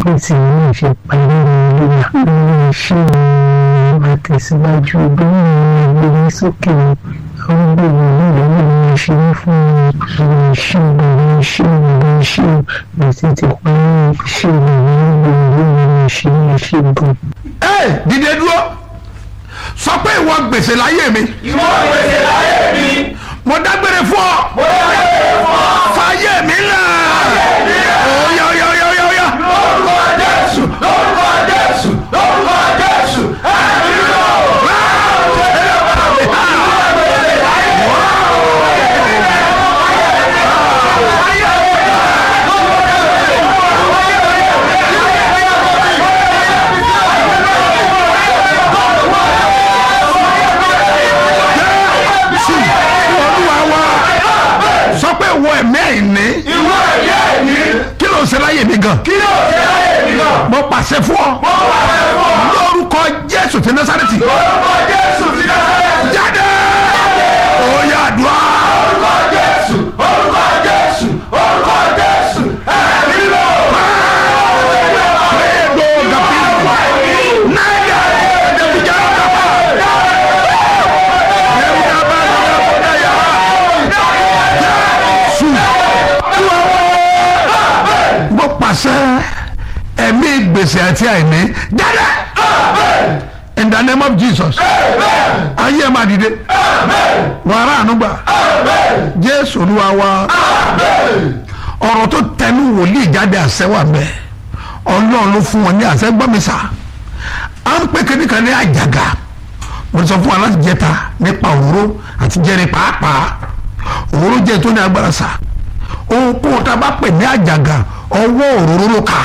pé tí mo ṣe parí ìlera lórí iṣẹ́ mi àtẹ̀síwájú bí mo gbé mi sókè àwọn gbèrò náà lọ́wọ́ mi ṣe ní fún mi àwọn iṣẹ́ àwọn iṣẹ́ àwọn iṣẹ́ gbèsè ti parí iṣẹ́ mi ní gbogbo mi ṣe ní iṣẹ́ gan. ẹ dìde dúró sọ pé ìwọ gbèsè láyé mi ìwọ gbèsè láyé mi. mo dágbére fún ọ mo dágbére fún ọ. fàyè mi là óyá óyá óyá óyá óyá lórúkọ jésù lórúkọ jésù lórúkọ jésù ẹ̀mí lọ. sí olúwa wa sọ pé ìwọ ẹ̀mí àìní ìwọ ẹ̀yẹ mi. kí ló ń ṣe láyé mi gan kí ló ṣe láyé mi náà. mo pàṣẹ fún ọ mo wà fẹ́ fún ọ. lórúkọ jésù ti násàrẹ́tì lórúkọ jésù ti dáhùn. jáde óyá àdúrà orúkọ jésù orúkọ jésù orúkọ jésù ẹ̀mí lọ. pédo gàpí náírà ẹ̀ẹ́dẹ́gbẹ̀jà gàpá ẹ̀ẹ́dẹ́gbẹ̀jà gàpá jésù mo pàṣẹ ẹ̀mí gbèsè àti àìní jáde in the name of jesus ayé ẹ̀ máa dìde wàrà ànúgbà jésù olúwa wa ọ̀rọ̀ tó tẹnu wòlíì jáde àṣẹ wà bẹ́ẹ̀ ọlọ́run ló fún wọn ní àṣẹ gbọ́mísà à ń pè kíní kan ní àjàgà mo ti sọ fún wa láti jẹta nípa òróró àti jẹrin pàápàá òróró jẹ tó ní agbára sà ohunkóhun tá a bá pè ní àjàgà ọwọ́ òróró ló kà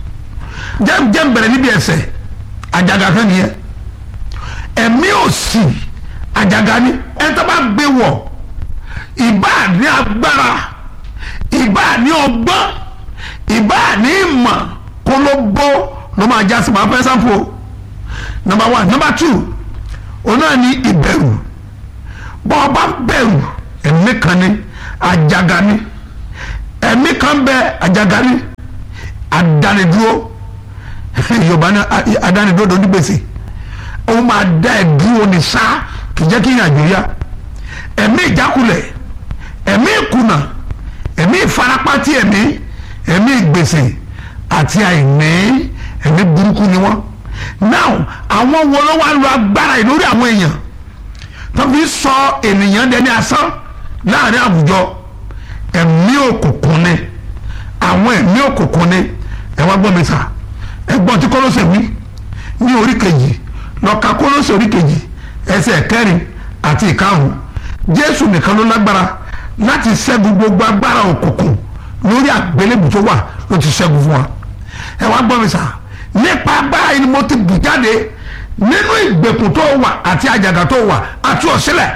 jẹ́ jẹ́ bẹ̀rẹ̀ níbi ẹsẹ̀ àjàgà kan nìyẹn ẹ̀mí òsì àjàgà ni ẹni tó bá gbé wọ̀ ìbá ní agbára ìbá ní ọgbọ́n ìbá ní ìmọ̀ kó ló bọ́ ló máa já sí máa fẹ́ sáfò number one number two òun náà ní ìbẹ̀rù bọ́ ọ bá bẹ̀rù ẹ̀mí kan ní àjàgà ni ẹ̀mí kan bẹ àjàgà ni àdánidúró yorùbá ní àdánidúró tó ní gbèsè ó máa dá ẹ̀ dúró ní sáà kì í jẹ́ kí ìrìnàjò yá ẹ̀mí ìjákulẹ̀ ẹ̀mí ìkùnà ẹ̀mí ìfarapátí ẹ̀mí ẹ̀mí ìgbèsè àti àìní ẹ̀mí burúkú ni wọ́n now àwọn wo ló wá lo agbára yìí lórí àwọn èèyàn tó fi sọ ènìyàn dẹni asán láàrin àwùjọ ẹ̀mí òkùnkùn ni àwọn ẹ̀mí òkùnkùn ni ẹ wá gbọ́ mi sà ẹ gbọ́ tí kọ́lọ́sẹ̀ wí ní orí kejì lọ́ka kọ́lọ́sẹ̀ orí kejì ẹsẹ̀ kẹrin àti ìkarùn jésù nìkan ló lágbára láti ṣẹ́gun gbogbo agbára òkùnkùn lórí àgbélébù tó wà ló ti ṣẹ́gun fún wa ẹ wá gbọ́ mi sà nípa agbára yìí ni mo ti bù jáde nínú ìgbèkùn tó wà àti àjàgà tó wà àti ọ̀sílẹ̀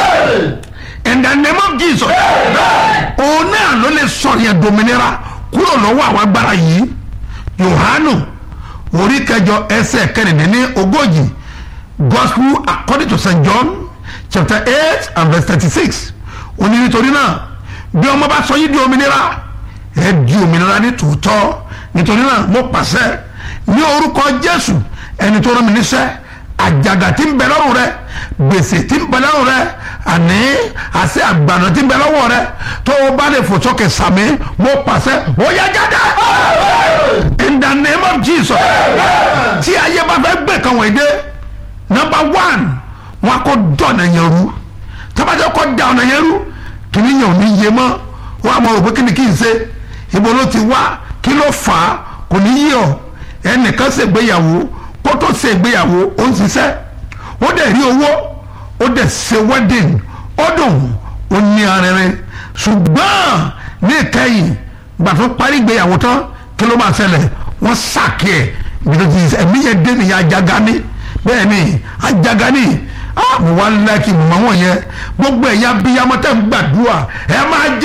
in the name of jesus òun náà ló lè sọ yẹn dominira kúrò lọ́wọ́ àwọn agbára yìí yohanu orí kẹjọ ẹsẹ̀ kẹrìndínlẹ́ni ogójì gospel according to st john chapter eight and verse thirty-six ó ní nítorí náà bí ọmọ bá sọ yín di òmìnira ẹ di òmìnira ní tòótọ́ nítorí náà mo pàṣẹ ní orúkọ jésù ẹni tó rán mi níṣẹ́ àjàgà tí ń bẹ lọ́rùn rẹ gbèsè tí ń bẹ lọ́rùn rẹ àní àṣẹ àgbàna tí ń bẹ lọ́wọ́ rẹ tó o bá lè fò sókè sàmì mo pàṣẹ ó yá jáde in the name of jesus tí ayé bá fẹ́ gbé kan wọ̀nyí dé number one wọn kò dọ̀nà yẹn rú tábàjọ́ kọ́ da ọ̀nà yẹn rú kìnìún yẹn ò ní yé mọ́ wọn àmọ́ rò pé kí ni kí n ṣe ibo ló ti wá kí ló fà á kò ní yí ọ ẹnìkan ṣègbéyàwó kó tó ṣègbéyàwó ó ń ṣiṣẹ́ ó dẹ̀ rí owó ó dẹ̀ ṣe wedding ó dùn ó ní arìnrìn ṣùgbọ́n ní ìkẹyìn gbà tó parí ìgbéyàwó tán kí ló máa ṣẹlẹ̀ wọ́n ṣàkí ẹ̀ ibi tó ti ẹ̀mí yẹn dé nìyẹn ajaga ní bẹ́ẹ̀ ni ajaga ní mo wá láìkí mọ̀ wọ́n yẹn gbogbo ẹ̀yà bíyàmọ́ tẹ̀ ń gbàdúrà ẹ máa jẹ